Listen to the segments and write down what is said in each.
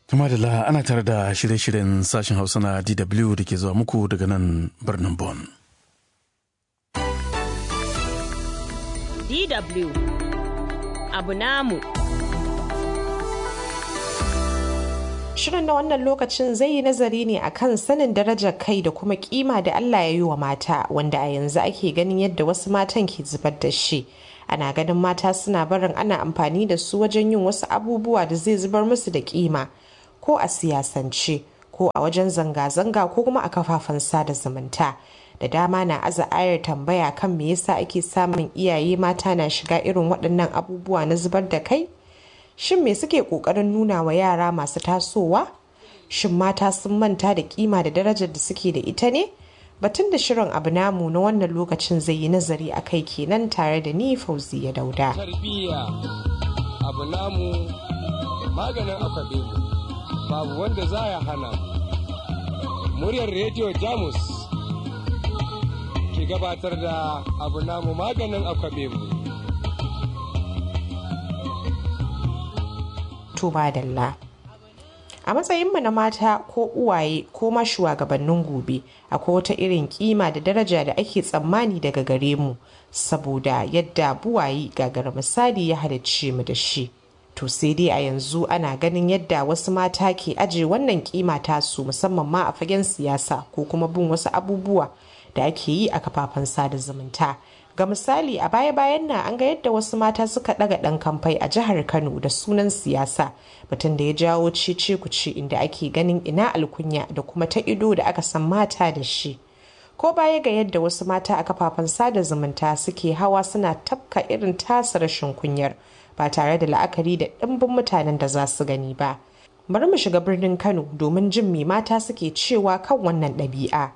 Tuma da ana tare da shirye-shiryen sashen Hausa na DW da ke zuwa muku daga nan birnin Bonn. DW abu namu. Shirin na wannan lokacin zai yi nazari ne akan sanin darajar kai da kuma kima da Allah ya yi wa mata wanda a yanzu ake ganin yadda wasu matan ke zubar da shi. Ana ganin mata suna barin ana amfani da su wajen yin wasu abubuwa da zai zubar musu da kima ko a siyasance ko a wajen zanga-zanga ko kuma a kafafen sada zumunta. Da dama na aza ayar tambaya kan me yasa ake samun iyaye mata na shiga irin waɗannan abubuwa na zubar da kai? Shin me suke ƙoƙarin nuna wa yara masu tasowa? Shin mata sun manta da kima da darajar da suke da ita ne? Batun da shirin abu namu na wannan lokacin zai yi nazari a kai kenan tare da ni Fauziya Dauda. Tarbiyya abu namu maganin akwabe babu wanda za ya hana muryar rediyo Jamus ke gabatar da abu namu maganin akwabe mu. tuba dalla. A matsayinmu na mata ko uwaye ko ma shugabannin gobe akwai wata irin kima da daraja da ake tsammani daga gare mu saboda yadda buwayi gagara misali ya halicce mu da shi. To sai dai a yanzu ana ganin yadda wasu mata ke aje wannan kima tasu musamman ma a fagen siyasa ko kuma bin wasu abubuwa da ake yi a kafafen sada zumunta. ga misali a baya-bayan nan an ga yadda wasu mata suka daga dan kamfai a jihar kano da sunan siyasa batun da ya jawo cece kuce inda ake ganin ina alkunya da kuma ta ido da aka san mata da shi ko baya ga yadda wasu mata a kafafen sada zumunta suke hawa suna tafka irin tasa rashin kunyar ba tare da la'akari da ɗimbin mutanen da za su gani ba bari mu shiga birnin kano domin jin me mata suke cewa kan wannan ɗabi'a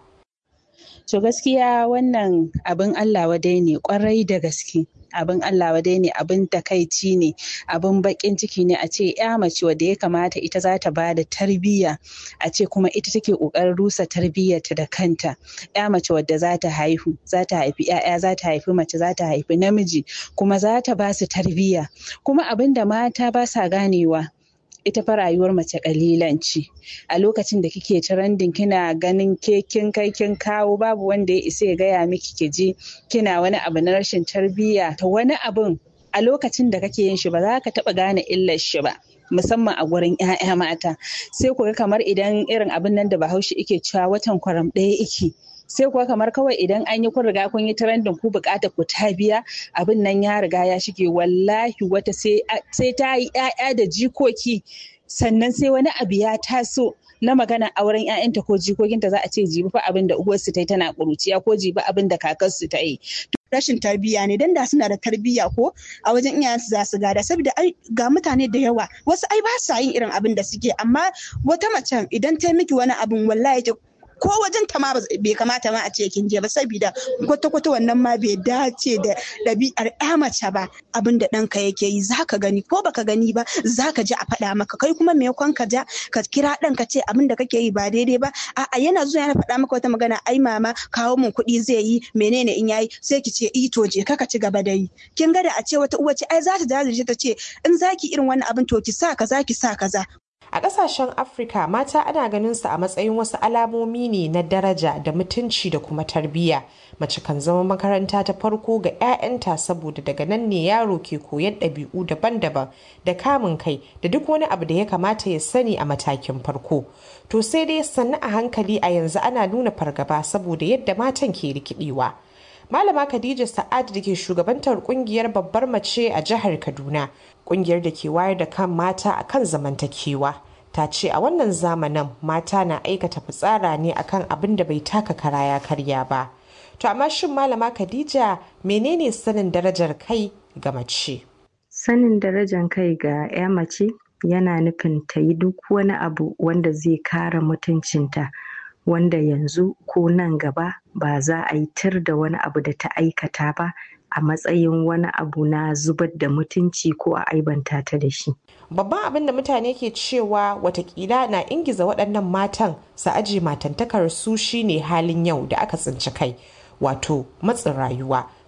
To gaskiya wannan abin Allah wadai ne kwarai da gaske. abin Allah wadai ne abin takaici ne abin bakin ciki ne a ce ya mace wadda ya kamata ita za ta ba da tarbiyya a ce kuma ita take kokarin rusa tarbiyyarta da kanta ya mace wadda za ta haihu za ta haifi ya'ya za ta haifi mace za ta haifi namiji kuma za ta ba su tarbiyya kuma abin da mata ba sa ganewa ita fa rayuwar mace kalilan ce a lokacin da kike trending kina ganin ke kin kai kin kawo babu wanda ya isa ya gaya miki ki ji kina wani abu na rashin tarbiyya to wani abun a lokacin da kake yin shi ba za ka taba gane illar shi ba musamman a gurin 'ya'ya mata sai ku ga kamar idan irin abin nan da bahaushe ike cewa watan kwaram ɗaya ike sai kuwa kamar kawai idan an yi kun riga kun yi trending ku bukata ku ta biya abin nan ya riga ya shige wallahi wata sai ta yi 'ya'ya da jikoki sannan sai wani abu ya taso na magana auren 'ya'yanta ko jikokinta za a ce jibi fa abin da uwarsu ta yi tana ƙuruciya ko jibi abin da kakarsu ta yi rashin tarbiyya ne dan da suna da tarbiyya ko a wajen iyayensu za su gada saboda ai ga mutane da yawa wasu ai ba sa yin irin abin da suke amma wata macen idan ta miki wani abin wallahi ko wajen ta ma bai kamata ma a ce kin je ba saboda kwata kwata wannan ma bai dace da ɗabi'ar ya mace ba abin da ɗanka yake yi zaka gani ko baka gani ba zaka ji a faɗa maka kai kuma me kwan ka ja ka kira ɗan ka ce abin da kake yi ba daidai ba a'a yana zuwa yana faɗa maka wata magana ai mama kawo min kuɗi zai yi menene in yayi sai ki ce ito je ka ci gaba da yi kin ga da a ce wata uwa ce ai za ta jajirce ta ce in zaki irin wannan abin to ki sa kaza ki sa kaza A ƙasashen Afirka mata ana ganin su a matsayin wasu alamomi ne na daraja da mutunci da kuma tarbiyya. Mace kan zama makaranta ta farko ga 'ya'yanta saboda daga nan ne yaro ke koyan ɗabi'u daban-daban da kamun kai da duk wani abu da ya kamata ya sani a matakin farko. To sai dai sannu a hankali a yanzu ana nuna fargaba saboda yadda matan ke rikidewa. Malama Khadija Sa'ad da ke shugabantar kungiyar babbar mace a jihar Kaduna, kungiyar da ke wayar da kan mata akan zamantakewa. Ta ce a wannan zamanin mata na aikata fitsara ne akan abin da bai taka kara ya karya ba. To amma shin Malama Khadija menene sanin darajar kai ga mace? Sanin darajar kai ga 'ya mace yana nufin ta yi duk wani abu wanda zai kare mutuncinta. wanda yanzu ko nan gaba ba za a yi tir da wani abu da ta aikata ba a matsayin wani abu na zubar da mutunci ko a aibanta ta da shi. Babban abin da mutane ke cewa watakila na ingiza waɗannan matan su aje matantakar su shine halin yau da aka tsinci kai wato matsin rayuwa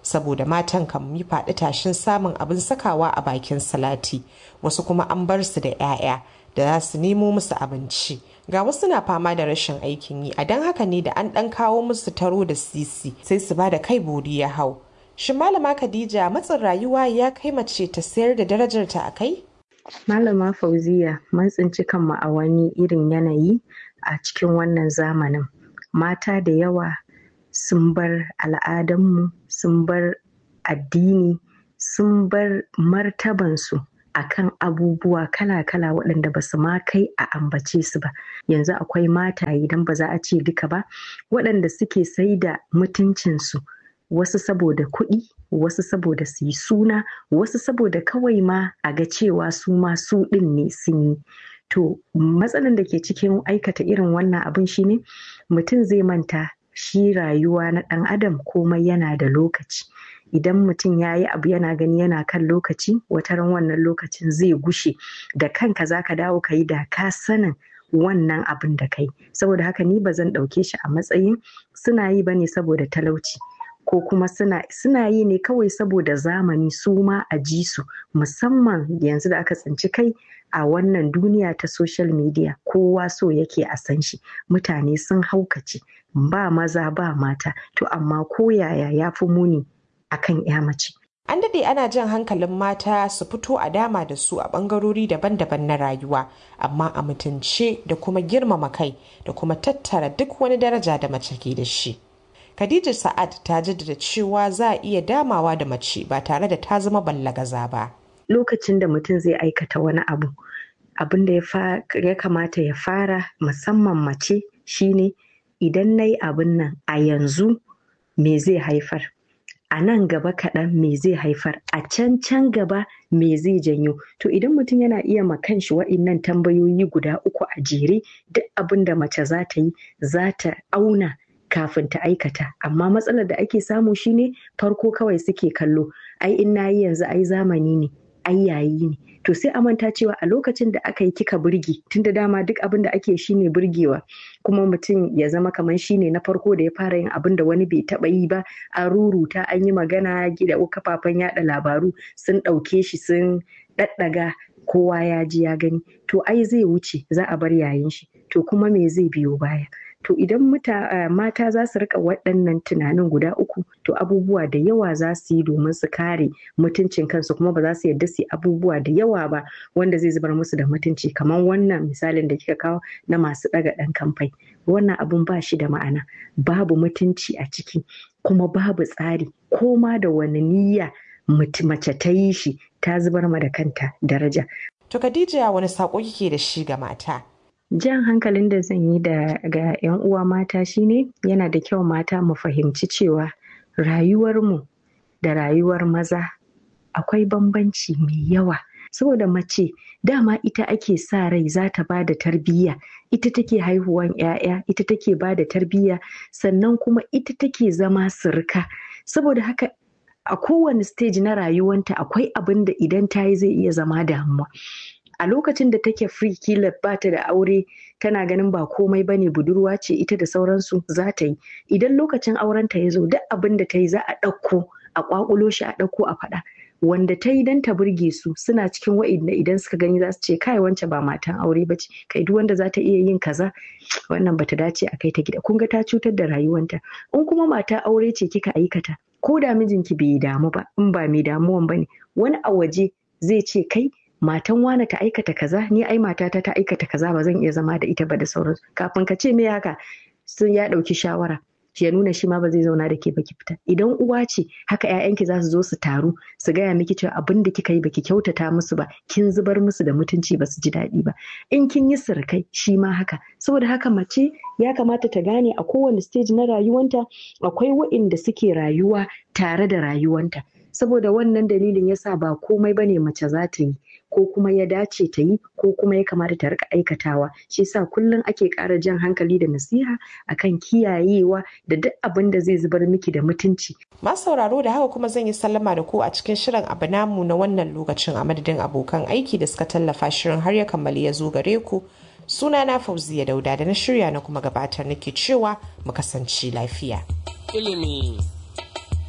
saboda matan kan yi faɗi tashin samun abin sakawa a bakin salati wasu kuma an bar su da 'ya'ya da za su nemo musu abinci ga wasu na fama da rashin aikin yi a don haka ne da an ɗan kawo musu taro da sisi sai su ba da kai bori ya hau shin malama khadija matsin rayuwa ya kai mace ta sayar da darajarta a kai malama fauziya mun tsinci kanmu a wani irin yanayi a cikin wannan zamanin mata da yawa sun bar al'adanmu sun bar addini sun bar martabansu akan abubuwa kala-kala waɗanda ba su ma kai a ambace su ba yanzu akwai mata idan ba za a ce duka ba waɗanda suke sai da mutuncinsu wasu saboda kuɗi wasu saboda su yi suna wasu saboda kawai ma a ga cewa su ma su ɗin ne sun yi to matsalan da ke cikin aikata irin wannan abin shine mutum zai manta shi rayuwa na ɗan adam komai yana da lokaci idan mutum ya yi abu yana gani yana kan lokaci wataran wannan lokacin zai gushe da kanka za ka dawo ka yi da ka sanin wannan abin da kai saboda haka ni ba zan ɗauke shi a matsayin suna yi ba ne saboda talauci ko kuma suna, suna yi ne kawai saboda zamani su ma a ji su musamman yanzu da aka tsinci kai a wannan duniya ta social media kowa so yake a san shi mutane sun haukace ba maza ba mata to amma ko yaya ya fi muni akan ya mace An daɗe ana jan hankalin mata su fito a dama da su a ɓangarori daban-daban na rayuwa, amma a mutunce da kuma girmama kai da kuma tattara duk wani daraja da mace ke da shi. Khadija Sa'ad ta jaddada cewa za a iya damawa da mace ba tare da ta zama ballagaza ba. Lokacin da mutum zai aikata wani abu, abin da ya kamata ya fara musamman mace shine idan na yi abin nan a yanzu me zai haifar. a nan gaba kaɗan me zai haifar a can can gaba me zai janyo to idan mutum yana iya ma kanshi wa'innan tambayoyi guda uku a jere duk abin da mace za ta yi za ta auna kafin ta aikata amma matsalar da ake samu shine farko kawai suke kallo ai in na yi yanzu ai zamani ne ai yayi ne to sai a manta cewa a lokacin da aka yi kika burge tunda dama duk abin da ake shine burgewa kuma mutum ya zama kamar shine na farko da ya fara yin abin da wani bai taba yi ba an ruruta an yi magana gida kafafen yada labaru sun ɗauke shi sun ɗaɗɗaga kowa ya ji ya gani to ai zai wuce za a bar yayin shi to kuma me zai biyo baya to idan muta, mata za su rika waɗannan tunanin guda uku to abubuwa da yawa za su yi domin su kare mutuncin kansu kuma ba za su yarda su yi abubuwa da yawa ba wanda zai zubar musu da mutunci kamar wannan misalin da kika kawo na masu ɗaga ɗan kamfai wannan abun ba shi da ma'ana babu mutunci a ciki kuma babu tsari ko ma da wani niyya mace ta yi shi ta zubar ma da kanta daraja. To Khadija wani saƙo kike da shi ga mata? jan hankalin da zan yi da ga 'yan uwa mata shine yana da kyau mata mu fahimci cewa rayuwarmu da rayuwar maza akwai bambanci mai yawa saboda mace dama ita ake sa rai za ta ba da tarbiyya ita take haihuwan 'ya'ya ita take ba da tarbiyya sannan kuma ita take zama sirka saboda haka a kowane stage na rayuwanta akwai abin da idan ta yi zai iya zama damuwa a lokacin da take free kila ba ta da aure tana ganin ba komai ba ne budurwa ce ita da sauransu za ta yi idan lokacin aurenta ya zo duk abin da ta yi za a ɗauko a ƙwaƙulo shi a ɗauko a faɗa wanda ta yi don ta burge su suna cikin wa'inda idan suka gani za su ce kai wance ba matan aure ba ce kai duk wanda za ta iya yin kaza wannan bata dace a kai ta gida kun ga ta cutar da rayuwanta in kuma mata aure ce kika aikata ko da mijinki bai damu ba in ba mai damuwan ba ne wani a waje zai ce kai matan wane ta aikata kaza ni ai matata ta aikata kaza ba zan iya zama da ita ba da sauransu kafin ka ce me haka sun ya ɗauki shawara ya nuna shi ma ba zai zauna da ke baki fita idan uwa ce haka ƴaƴanki za su zo su taru su gaya miki cewa abin da kika yi baki kyautata musu ba kin zubar musu da mutunci ba su ji daɗi ba in kin yi sirkai shi ma haka saboda haka mace ya kamata ta gane a kowane stage na rayuwanta akwai waɗanda suke rayuwa tare da rayuwanta saboda wannan dalilin yasa ba komai bane mace za ta yi ko kuma ya dace ta yi ko kuma ya kamata ta rika aikatawa shi yasa kullum ake ƙara jan hankali da nasiha akan kiyayewa da duk abin da zai zubar miki da mutunci masu sauraro da haka kuma zan yi sallama da ku a cikin shirin abu namu na wannan lokacin a madadin abokan aiki da suka tallafa shirin har ya kammali ya zo gare ku suna na fauziya dauda da na shirya na kuma gabatar nake cewa mu kasance lafiya ilimi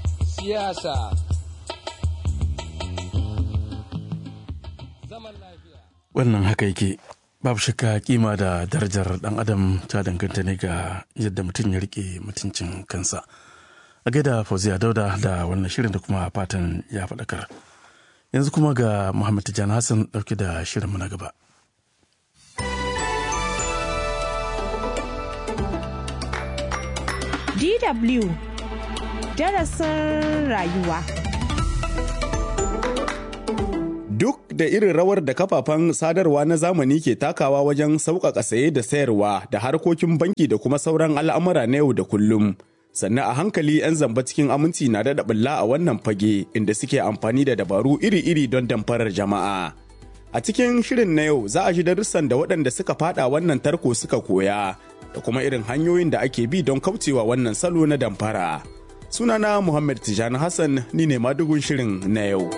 siyasa zaman lafiya wannan haka yake babu shakka kima da darajar dan adam ta danganta ne ga yadda mutum ya rike mutuncin kansa a gaida fauziya dauda da wannan shirin da kuma fatan ya faɗakar yanzu kuma ga muhammad tijjani hassan ɗauke da shirinmu na gaba DW darasin rayuwa. Duk da irin rawar da kafafen sadarwa na zamani ke takawa wajen sauƙaƙa saye da sayarwa da harkokin banki da kuma sauran al'amura na yau da kullum. Sannan a hankali 'yan zamba cikin aminci na daɗa ɓulla a wannan fage inda suke amfani da dabaru iri-iri don damfarar jama'a. A cikin shirin na yau za a ji darussan da waɗanda suka faɗa wannan tarko suka koya da kuma irin hanyoyin da ake bi don kaucewa wannan salo na damfara. Sunana Muhammad Tijani Hassan ni ne madugun shirin na yau.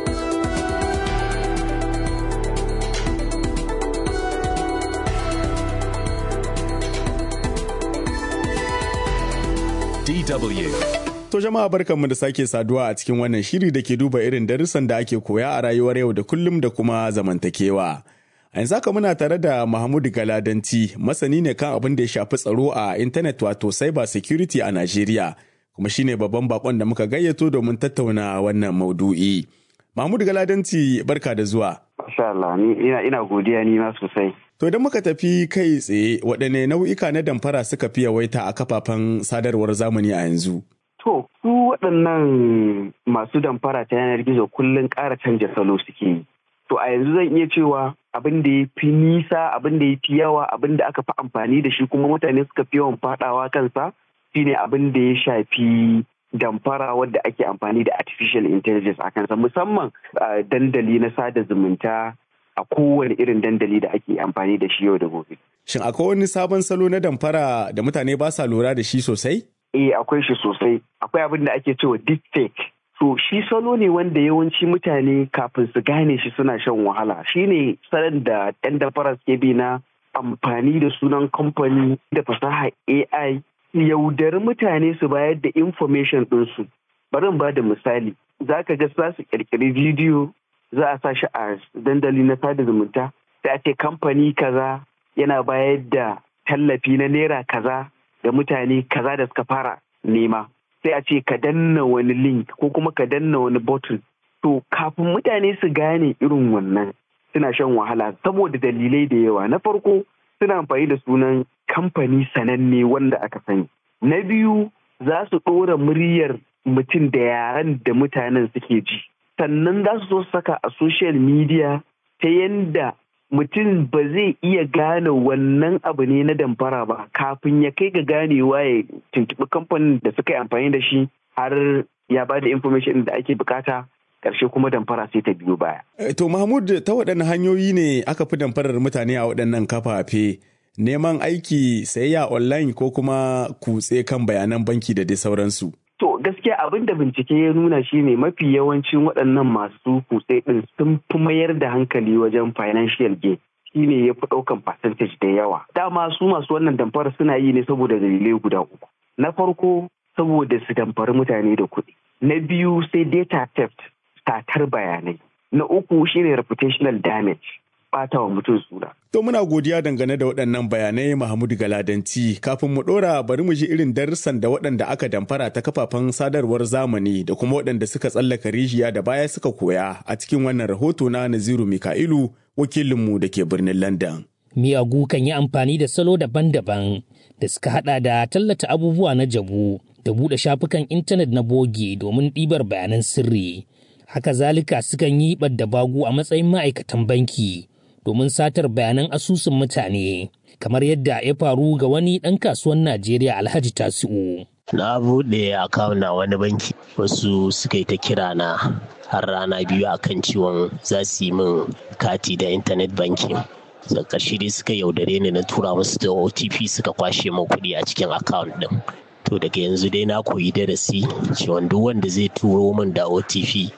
DW. To jama'a barkanmu da sake saduwa a cikin wannan shiri da ke duba irin darussan da ake koya a rayuwar yau da kullum da kuma zamantakewa. A yanzu haka muna tare da Mahmud Galadanci, masani ne kan abin da ya shafi tsaro a intanet wato cyber security a Najeriya, kuma shine babban bakon da muka gayyato domin tattauna wannan maudu'i. Mahmud Galadanci barka da zuwa. Masha Allah, ni ina, ina godiya ni ma sosai. To idan muka tafi kai tsaye waɗanne nau'ika na damfara suka fi yawaita a kafafen sadarwar zamani a yanzu? To, su waɗannan masu damfara ta yanar gizo kullum ƙara canja salo suke yi. To a yanzu zan iya cewa abin da ya fi nisa, abin da ya fi yawa, abin da aka fi amfani da shi kuma mutane suka fi yawan faɗawa kansa shine abin da ya shafi damfara wadda ake amfani da artificial intelligence a kansa musamman dandali na sada zumunta a kowane irin dandali da ake amfani da shi yau da gobe. Shin akwai wani sabon salo na damfara da mutane ba sa lura da shi sosai? Eh akwai shi sosai. Akwai abin da ake cewa deepfake. So shi salo ne wanda yawanci mutane kafin su gane shi suna shan wahala. Shi ne salon da 'yan damfara suke bi na amfani da sunan kamfani da fasaha AI yaudari mutane su bayar da information ɗinsu. Bari ba da misali. Za ka ga za su ƙirƙiri bidiyo za a sa shi a dandali na sada zumunta sai a ce kamfani kaza yana bayar da tallafi na naira kaza ga mutane kaza da suka fara nema sai a ce ka danna wani link ko kuma ka danna wani button to kafin mutane su gane irin wannan suna shan wahala saboda dalilai da yawa na farko suna amfani da sunan kamfani sananne wanda aka sani na biyu za su ɗora muryar mutum da yaren da mutanen suke ji sannan za su so saka a social media ta yanda mutum ba zai iya gane wannan abu ne na damfara ba kafin ya kai ga ganewa ya tuntuɓi kamfanin da suka yi amfani da shi har ya ba da information da ake bukata ƙarshe kuma damfara sai ta biyo baya. To Mahmud ta waɗanne hanyoyi ne aka fi damfarar mutane a waɗannan kafafe neman aiki sayayya online ko kuma kutse kan bayanan banki da dai sauransu. To gaskiya abin da bincike ya nuna shine mafi yawancin waɗannan masu kutse ɗin sun fi mayar da hankali wajen financial gain shine ya fi ɗaukan percentage da yawa. Dama su masu wannan damfara suna yi ne saboda dalilai guda uku. Na farko saboda su damfari mutane da kuɗi. Na biyu sai data theft satar bayanai. Na uku shine reputational damage. Bata wa mutum suna. To muna godiya dangane da waɗannan bayanai Mahamudu Galadanci kafin mu ɗora bari mu ji irin darussan da waɗanda aka damfara ta kafafen sadarwar zamani da kuma waɗanda suka tsallaka rijiya da baya suka koya a cikin wannan rahoto na Naziru Mika'ilu wakilinmu da ke birnin London. Miyagu kan yi amfani da salo daban-daban da suka hada da tallata abubuwa na jabu da buɗe shafukan intanet na bogi domin ɗibar bayanan sirri. Haka zalika sukan yi ɓadda bagu a matsayin ma'aikatan banki. domin satar bayanan asusun mutane kamar yadda ya faru ga wani ɗan kasuwan Najeriya Alhaji Tasi'u. Na buɗe akawun na wani banki wasu suka yi ta kira na har rana biyu akan ciwon za su yi min kati da intanet banki. Da ƙarshe dai suka yaudare ni na tura musu da OTP suka kwashe min kuɗi a cikin akawun ɗin. To daga yanzu dai na koyi darasi cewa duk wanda zai turo min da OTP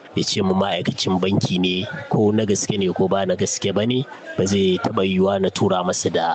ya ce mu ma'aikacin banki ne ko na gaske ne ko ba na gaske ba ne ba zai taɓa yiwuwa na tura masa da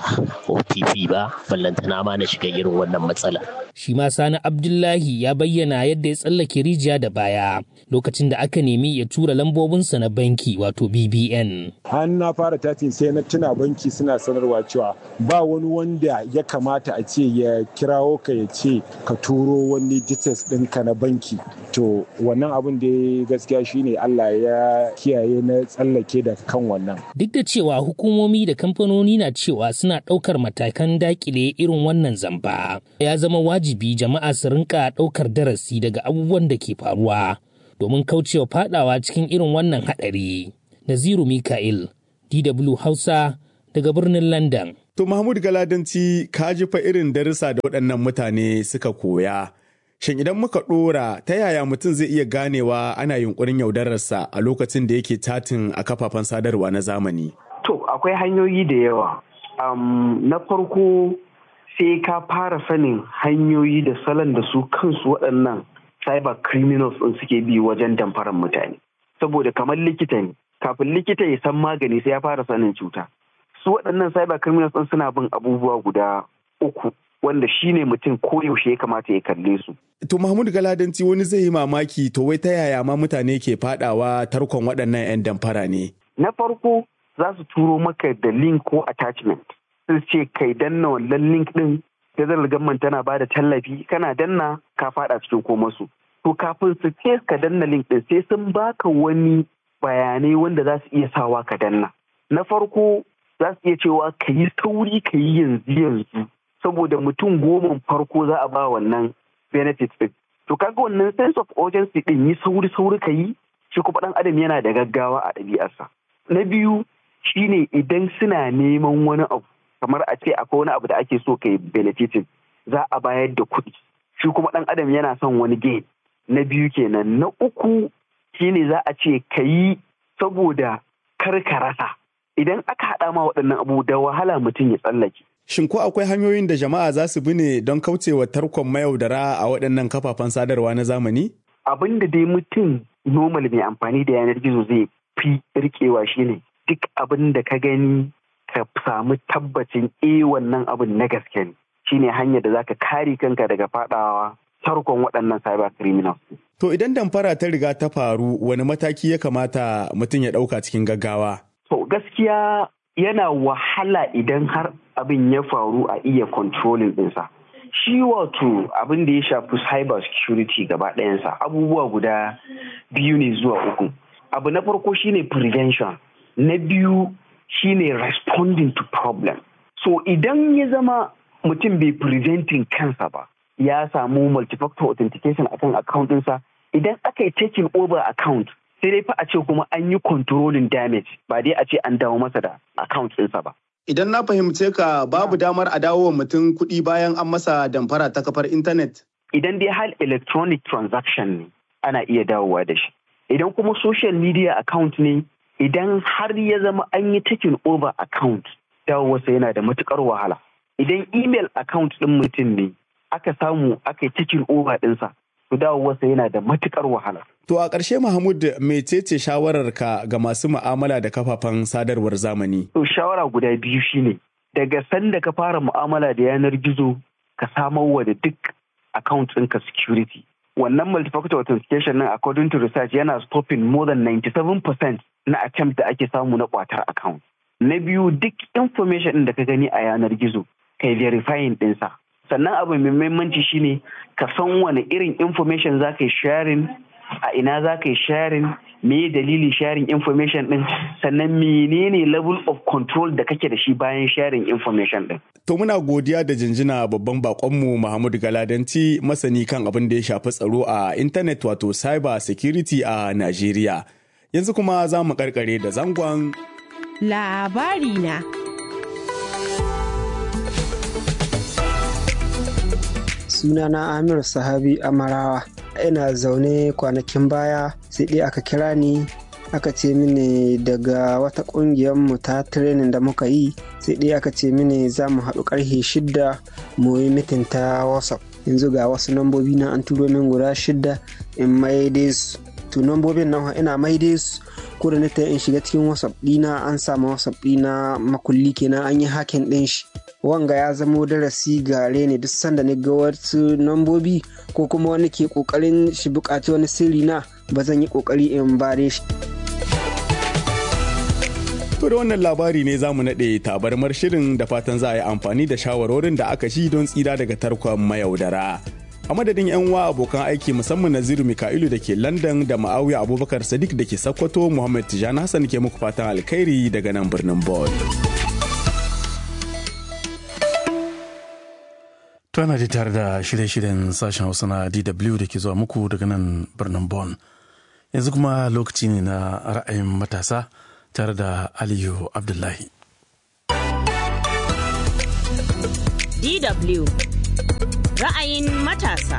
otp ba ballantana ma na shiga irin wannan matsala shi ma sani abdullahi ya bayyana yadda ya tsallake rijiya da baya lokacin da aka nemi ya tura lambobinsa na banki wato bbn har na fara tatin sai na tuna banki suna sanarwa cewa ba wani wanda ya kamata a ce ya kirawo ka ya ce ka turo wani details ɗinka na banki to wannan abin da gaskiya shine allah ya kiyaye na tsallake da kan wannan duk da cewa hukumomi da kamfanoni na cewa suna ɗaukar matakan dakile irin wannan zamba ya zama wajibi jama'a su rinka ɗaukar darasi daga abubuwan da ke faruwa domin kaucewa fadawa cikin irin wannan haɗari. Naziru Mika'il, DW Hausa daga birnin London. To Mahmud Galadanci ka ji fa irin darussa da waɗannan mutane suka koya. Shin idan muka ɗora ta yaya mutum zai iya ganewa ana yunkurin yaudararsa a lokacin da yake tatin a kafafen sadarwa na zamani? To akwai hanyoyi da yawa. Um, na farko sai ka fara sanin hanyoyi da salon da su kansu waɗannan cyber criminals ɗin suke bi wajen damfaran mutane. Saboda kamar likita ne, kafin likita ya san magani sai ya fara sanin cuta. Su waɗannan cyber criminals ɗin suna bin abubuwa guda uku wanda shi ne mutum koyaushe ya kamata ya kalle su. To Mahmud Galadanci wani zai yi mamaki to wai ta yaya ma mutane ke fadawa tarkon waɗannan 'yan damfara ne? Na farko za su turo maka da link ko attachment. Sun ce kai danna wannan link ɗin federal government tana ba da tallafi kana danna ka fada cikin komasu. To kafin su ce ka danna link ɗin sai sun baka wani bayanai wanda za su iya sawa ka danna. Na farko za su iya cewa ka yi sauri ka yi yanzu yanzu saboda mutum goma farko za a ba wannan benefit ɗin. To kaga wannan sense of urgency ɗin yi sauri sauri ka yi shi kuma ɗan adam yana da gaggawa a ɗabi'arsa. Na biyu shine idan suna neman wani abu kamar a ce akwai wani abu da ake so ka yi benefitin za a bayar da kuɗi shi kuma ɗan adam yana son wani gain na biyu kenan na uku shine za a ce ka yi saboda kar ka rasa idan aka haɗa ma waɗannan abu da wahala mutum ya tsallake Shin ko akwai hanyoyin da jama'a za su bi ne don kaucewa tarkon mayaudara a waɗannan kafafen sadarwa na zamani? Abin da dai mutum normal mai amfani da yanar gizo zai fi rikewa shine duk abin da ka gani ka samu tabbacin e wannan abin na gaske ne shine hanyar da zaka kare kanka daga fadawa tarkon waɗannan cyber criminals. To idan damfara ta riga ta faru wani mataki ya kamata mutum ya ɗauka cikin gaggawa? To gaskiya yana wahala idan har abin ya faru a iya controlling ɗinsa. Shi wato abin da ya shafi cyber security gaba ɗayansa abubuwa guda biyu ne zuwa uku. Abu na farko shine prevention, na biyu shine responding to problem. So idan ya zama mutum bai preventing kansa ba, ya samu multifactor authentication akan account ɗinsa, idan aka yi taking over account sai dai fa a ce kuma an yi controlling damage ba dai a ce an dawo masa da account ɗinsa ba. Idan na fahimce ka babu damar a dawo wa mutum kuɗi bayan an masa damfara ta kafar intanet. Idan dai hal electronic transaction ne ana iya dawowa da shi. Idan kuma social media account ne idan har ya zama an yi taking over account dawowarsa yana da matukar wahala. Idan email account ɗin mutum ne aka samu aka yi taking over ɗinsa to dawowarsa yana da matukar wahala. To a ƙarshe Mahmud mecece shawararka ga masu mu'amala da kafafen sadarwar zamani? To shawara guda biyu shine daga sanda ka fara mu'amala da yanar gizo ka samar wa da duk account ɗinka security. Wannan multi-factor authentication nan according to research yana stopping more than 97% na attempt da ake samu na kwatar account. Na biyu duk information ɗin da ka gani a yanar gizo kai verifying ɗinsa. Sannan abu mai muhimmanci shine ka san wani irin information za ka yi sharing a ina za ka yi sharing me dalilin sharing information din sannan menene level of control da kake da shi bayan sharing information din. To muna godiya da jinjina babban bakonmu Muhammadu Galadanci masani kan abin da ya shafi tsaro a intanet wato cyber security a Najeriya. Yanzu kuma za mu karkare da zangon labari na. Sunana Amir Sahabi Amarawa. ina zaune kwanakin baya sai dai aka kira ni aka ce mini daga wata kungiyar mu ta training da muka yi sai dai aka ce mini za mu haɗu ƙarfe shidda mu yi mitin ta whatsapp yanzu ga wasu lambobi na an turo min guda shidda in mai dai su to nambobin nan ina maide su ko da nita in shiga cikin whatsapp dina an samu whatsapp dina makulli kenan an yi hakin din shi wanga ya zamo darasi gare ne duk sanda ni ga wasu nambobi ko kuma wani ke kokarin shi bukaci wani sirri na ba zan yi kokari in bare shi To da wannan labari ne za mu naɗe tabarmar shirin da fatan za a yi amfani da shawarorin da aka shi don tsira daga tarkon mayaudara. A madadin 'yan wa abokan aiki musamman Naziru Mika'ilu da ke London da Ma'awiya Abubakar Sadiq da ke Sokoto Muhammad Tijani Hassan ke muku fatan alkhairi daga nan birnin Bon. Tana da tare da shirye-shiryen sashen Hausa na DW da ke zuwa muku daga nan birnin Bon. Yanzu kuma lokaci ne na ra'ayin matasa. tare da Aliyu Abdullahi. DW Ra'ayin matasa.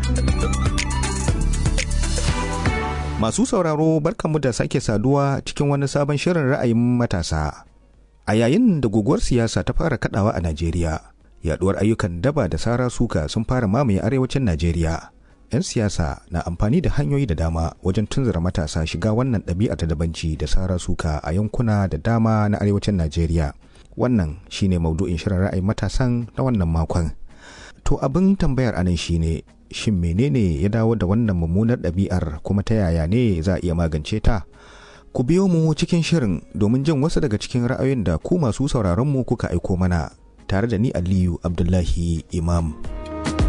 Masu sauraro barkanmu da sake saduwa cikin wani sabon shirin ra'ayin matasa. A yayin da guguwar siyasa ta fara kadawa a Najeriya, yaduwar ayyukan daba da sara suka sun fara mamaye arewacin Najeriya. 'yan siyasa na amfani da hanyoyi da dama wajen tunzura matasa shiga wannan ɗabi'a ta dabanci da sara suka a yankuna da dama na arewacin najeriya wannan shine maudu'in shirin ra'ayin matasan na wannan makon to abin tambayar anan shine shin menene ya dawo da wannan mummunar ɗabi'ar kuma ta yaya ne za a iya magance ta ku biyo mu cikin shirin domin jin wasu daga cikin ra'ayoyin da ku masu sauraron mu kuka aiko mana tare da ni aliyu abdullahi imam